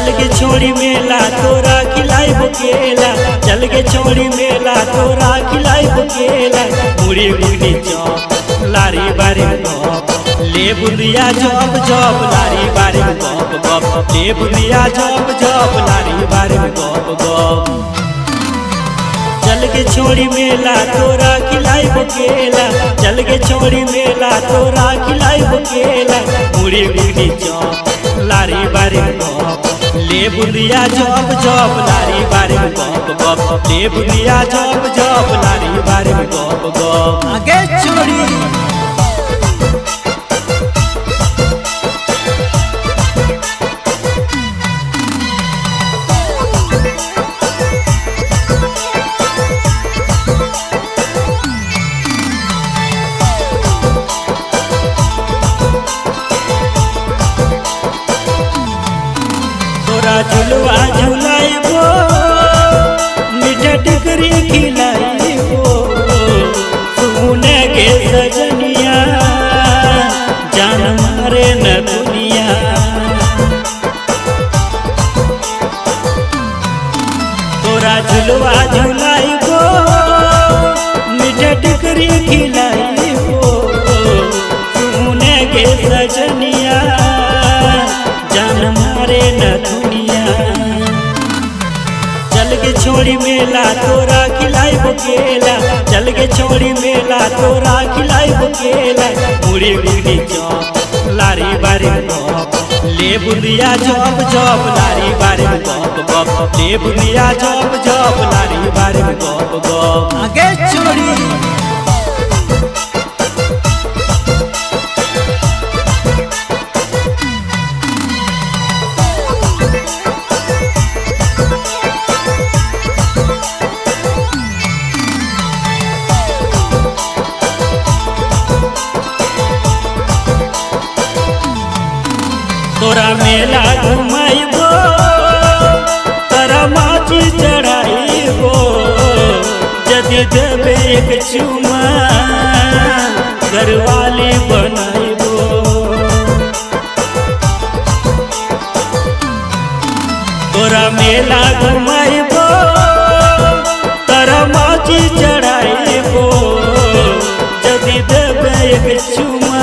चल के छोड़ी मेला तोरा खिलाई केला चल के छोड़ी मेला तोरा खिलाई केला मुड़ी मुड़ी चौप लारी बारी गप ले बुंदिया जब जब लारी बारी गप गप ले बुंदिया जब जब लारी बारी गप गप चल के छोड़ी मेला तोरा खिलाई केला चल के छोड़ी मेला तोरा खिलाई केला मुड़ी मुड़ी चौप लारी बारी गप ले बुंदिया जब जब लारी बारी गप गप ले बुंदिया जब जब लारी बारी गप गप आगे छोड़ी तोरा झुलवा झुलाइबो मीठा टिकरी खिलाइबो सुने के सजनिया जान मारे न दुनिया तोरा झुलवा झुलाइबो मीठा टिकरी खिलाइबो सुने के सजनिया जान मारे न दुनिया चल के छोड़ी मेला तोरा खिलाई केला चल के छोड़ी मेला तोरा खिलाई केला मुड़ी मुड़ी चौप लारी बारी गप ले बुंदिया जब जब लारी बारी गप गप ले बुंदिया जब जब लारी बारी गप गप आगे छोड़ी तोरा मेला घुमाइबो तोरा माची चढ़ाइबो यदि देबे एक चुमा घरवाली बनाइबो तोरा मेला घुमाइबो तोरा माची चढ़ाइबो यदि देबे एक चुमा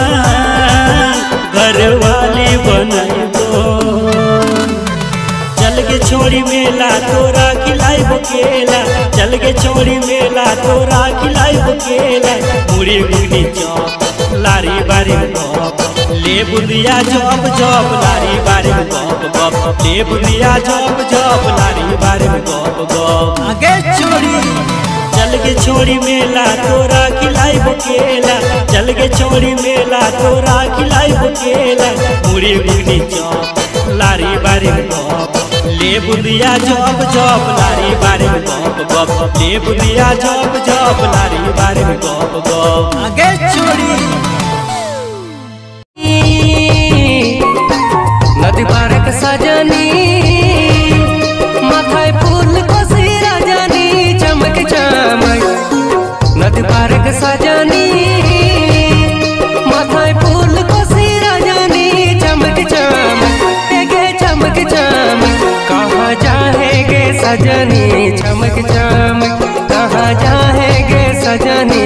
घरवाली बनाइबो चल के छोड़ी मेला तोरा खिलाई केला चल के छोड़ी मेला तोरा खिलाई केला मुड़ी मुड़ी चौप लारी बारी गप ले बुंदिया जब जब लारी बारी गप गप ले बुंदिया जब जब लारी बारी गप गप आगे छोड़ी चल के छोड़ी मेला तोरा खिलाई केला चल के छोड़ी मेला तोरा खिलाई केला मुड़ी मुड़ी चौप लारी बारी गप ले बुंदिया जब जब लारी बारी गप गप ले बुंदिया जब जब लारी बारी गप गप आगे छोड़ी नदी पारक सजनी माথায় ফুল কষি রাজানি চমক চমক নদী পারক সজনি মাথায় ফুল কষি রাজানি চমক চমক গে চমক চমক कहाँ जाएगे सजनी चमक चमक कहाँ जाएगे सजनी